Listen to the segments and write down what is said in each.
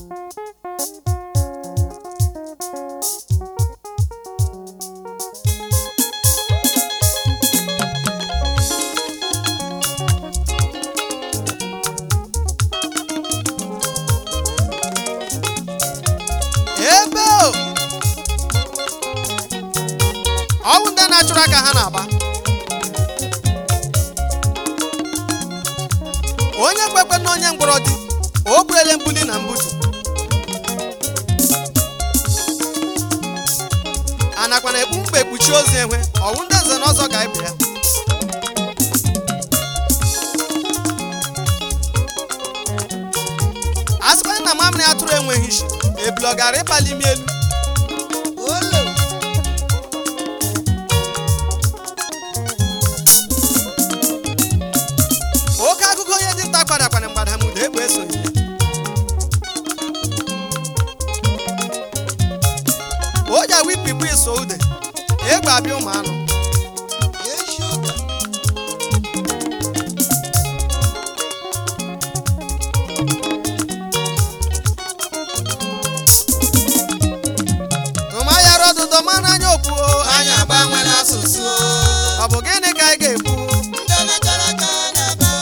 ebe o ọwụ ndị na-achụrụ aka ha na-agba onye kwekwe na onye mgbọrọ dị o burele mbuli na mbutu a nakwa na-ekpu mkpa ekpuchi ozu enwe ọwụ ndị nze na ọzọ ga-ebe ya a sịkwa na mamịrị atụrụ enweghị isi ebule ọ gara ịpali m elu olo oke akụkọ onye dinta kwadakwana mgbadamuda egbe esonye o ji awa ikpikpu iso ude egbe abịa ụmụ anụ eshi ụka tụmayara ọdụdọ mana anya okwu anyị agbanwela asụsụ ọ bụ gịnị ka anyị ga-ekwu ndị nachara aka na-aba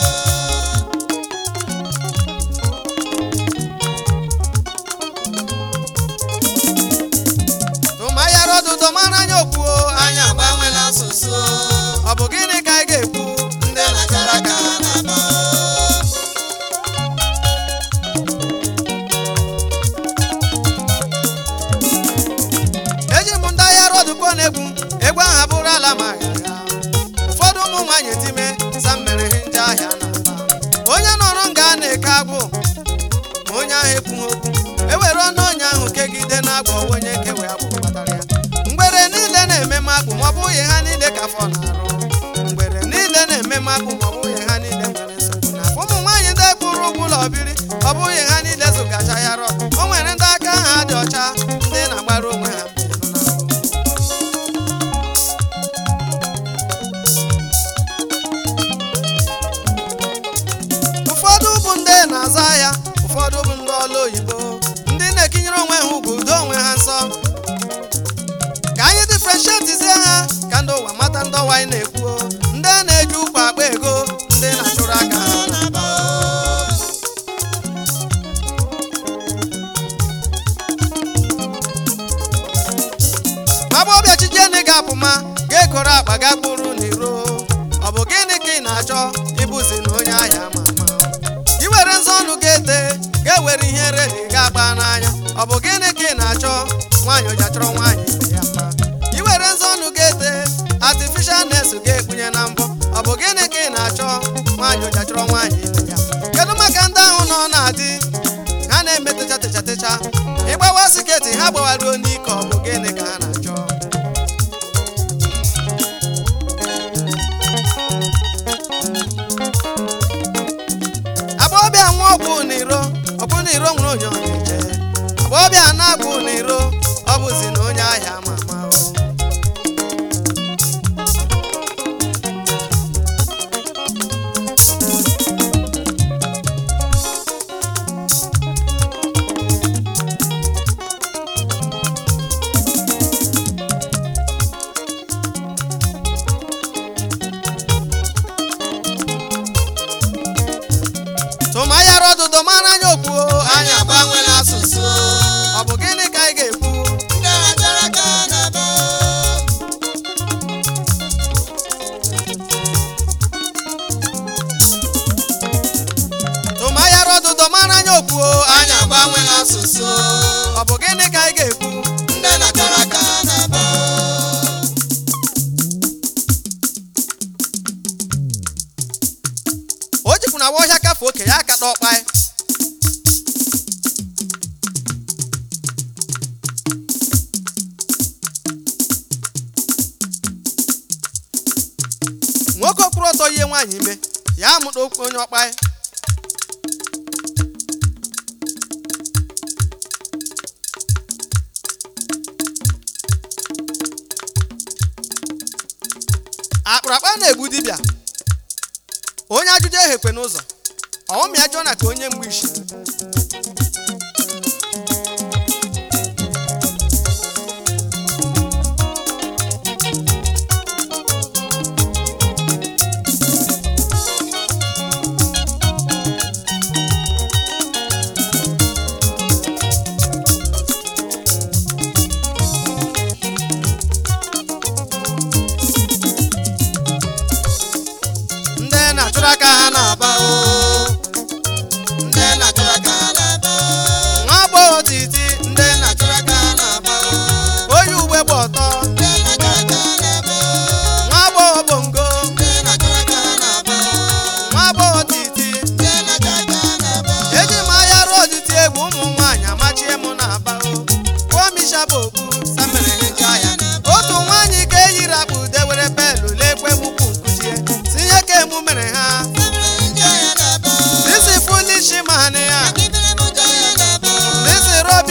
tụmayara ọdụdọ mana anya okwu anyị agbanwela asụsụ ọ bụ gịnị ka anyị ga-ekwu ndị nachara aka na-aba eji m ndị ahịa rọdụkọ na-egwu egwu ahụ abụrụ ala ma ya ụfọdụ ụmụ nwaanyị time sa mere ihe ndị ahịa na onye nọrọ nga a na-eke agwụ ma onye ahụ ekwughị okwu ewere ọnụ onye ahụ kegide na agwọ onye kewe agwụ kpatara ya mgbere niile na-eme makpụ ma ọ bụghị ha niile ka afọ na-arụ mgbere niile na-eme makpụ ma ọ bụghị ha niile nwere nsogbu na ụmụ nwaanyị ndị kwụrụ ụgwọ ụlọ biri ọ bụghị ha niile zụgacha ya rọ o nwere ndị aka ha dị ọcha ndị na-agbara onwe ha mbọ n'ahụ. ụfọdụ bụ ndị na-azụ ahịa ụfọdụ bụ ndị ọrụ oyibo ndị na-ekinyere onwe ha ugwu udo onwe ha nsọ ka anyị difrenshetizie ha ka ndị ụwa mata ndị ọwa anyị na-ekwu ndị na-eji ụkwa akpa ego ndị na-achụrụ aka ha na-aba agbọbịa chijieni ga-apụma ga-ekoro akpa ga kpụrụ n'iro ọ bụ gịnị ka ị na-achọ ịbụzi na onye ahịa ma ama iwere nzọ ọnụ ga-ete ga-ewere ihe redi ga-agba n'anya ọ bụ gịnị ka ị na-achọ nwaanyị oji achọrọ nwaanyị ibe ya mma iwere nzọ ọnụ ga-ete artificial nes ga-ekpunye na mbọ ọ bụ gịnị ka ị na-achọ nwaanyị oji achọrọ nwaanyị ibe ya mma kedu maka ndị ahụ nọ na-adị ha na-eme techa techa techa ịgbawa siketi ha gbawaruo n'ike ọ bụ gịnị ka ha na-achọ agbọbịa nwa ọgwụ n'iro ọ bụ na iro nwere onye ọ na-eje agbọbịa na-agwụ n'iro ọ bụzi na onye ahịa ama ama o. tụmayara ọdụdụ mara anya okwu anyị agbanwela asụsụ ọ bụ gịnị ka anyị ga-ekwu ndị nachara aka na-aba tụmayara ọdụdụ mara anya okwu anyị agbanwela asụsụ ọ bụ gịnị ka anyị ga-ekwu ndị nachara aka na-aba o jikwu na awa ọhịa kafe oke ya aka ọkpa ya nwoke okpuru ọtọ ihe nwaanyị ime ya amụta okwu onye ọkpa ya akpụrụakpa na-egbu dibịa onye ajụjụ ehekwe n'ụzọ ọghọm ya jụọ na ka onye mgbe isi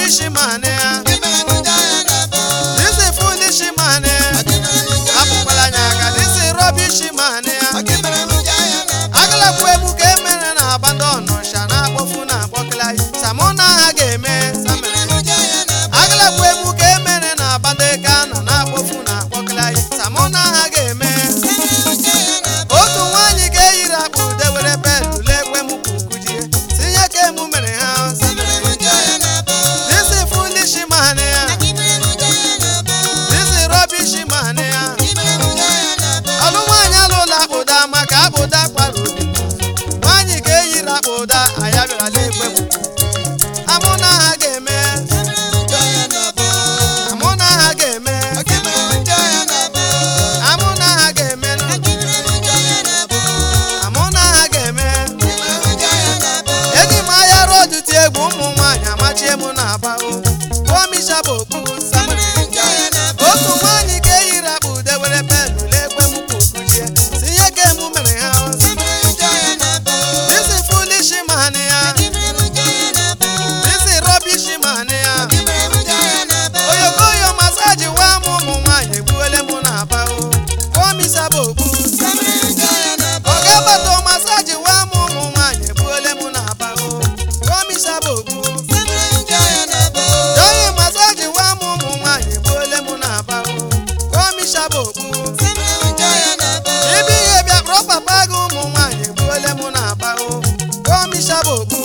foolish man ya this is foolish man ya apụkwala anya aka this is rubbish man ya agalakwa egwu ka emere na abandon ọsha na-akpọfu na akpọkịla samụ na ha ga-eme samere agalakwa egwu ka emere na abando eke anọ na-akpọfu na akpọkịla samụ na ha ga-eme otu nwaanyị ga-eyiri akpa ude were pedụ lekwe m kukujie tinye ka emu mere ha this is foolish man ya this is rubbish man ya ọlụ nwaanyị alụla akpụda maka akpụda kpara obi nwaanyị ga-eyiri akpụda aya bịara lekwe m amụ na ha ga-eme amụ na ha ga-eme amụ na ha ga-eme amụ na ha ga-eme eji m ahịa rodu ti egwu ụmụ nwaanyị amachie m na abago pụọ misha bụ okpu otu nwaanyị ga-eyiri akpa ude were penụ lekwe m kpukuchie tinye ka emu mere ha this is foolish man ya this is rubbish man ya oyokoyo masaji wa m ụmụ nwaanyị egbuole m na abago pụọ misha bụ okpu oge gbata masaji wa m ụmụ nwaanyị egbuole m na abago pụọ misha bụ okpu Onye masaji wa m ụmụ nwaanyị egbuole m na abago pụọ misha bụ okpu ibi ihe bịa kpọrọ papa gị ụmụ nwaanyị egbuole m na abago pụọ misha bụ okpu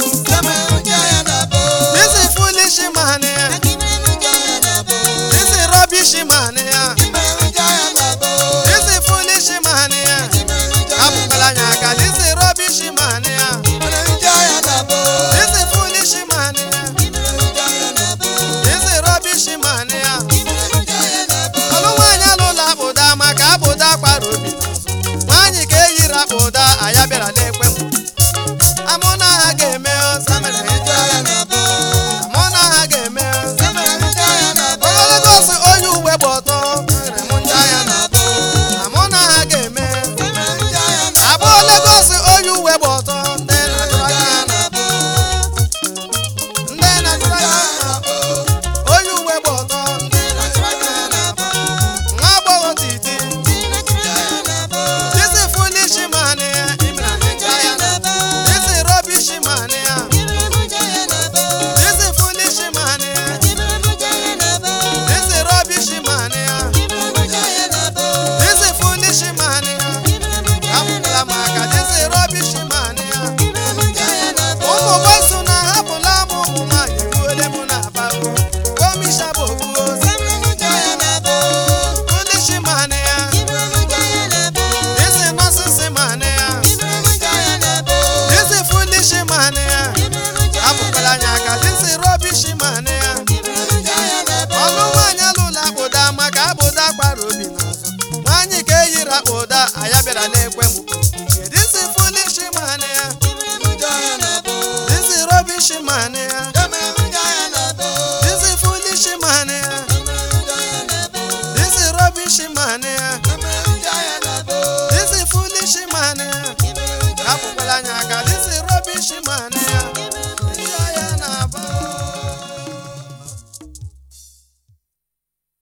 this is foolish man ya this is rubbish man ya this is foolish man ya apụkwala anya aka this is rubbish man ya this is foolish man ya this is rubbish man ya ọlụ nwaanyị alụla akpụda maka akpụda kwara obi n'azụ nwaanyị ka eyiri akpụda aya bịara lekwe m amụ na ha ga-eme ọsa mere ịjọ ya amụ na ha ga-eme ogologo ọsọ onye uwe gba ọtọ mere m ndị agha na amụ na ha ga-eme abụ Lagos onye uwe gba ọtọ ndị na-ajụrụ aka ha na ndị na-ajụrụ aka ha na onye uwe gba ọtọ ndị na-ajụrụ aka ha na nwa agbọghọ titi this is foolish man ya imere anyị ndị agha na this is rubbish man ya this is foolish man ya this is rubbish man ya this is foolish man ya hapụla m aka this is rubbish man ya ụmụ gbaso na hapụla m ụmụ nwaanyị egbuole m na abago komisha bụ ogbuo foolish man ya this is nonsense man ya this is foolish man ya hapụkwala anyị aka this is rubbish man ya ọlụ nwaanyị alụla akpụda maka akpụda gbara obi n'azụ nwaanyị ka eyiri akpụda aya bịara n'egwu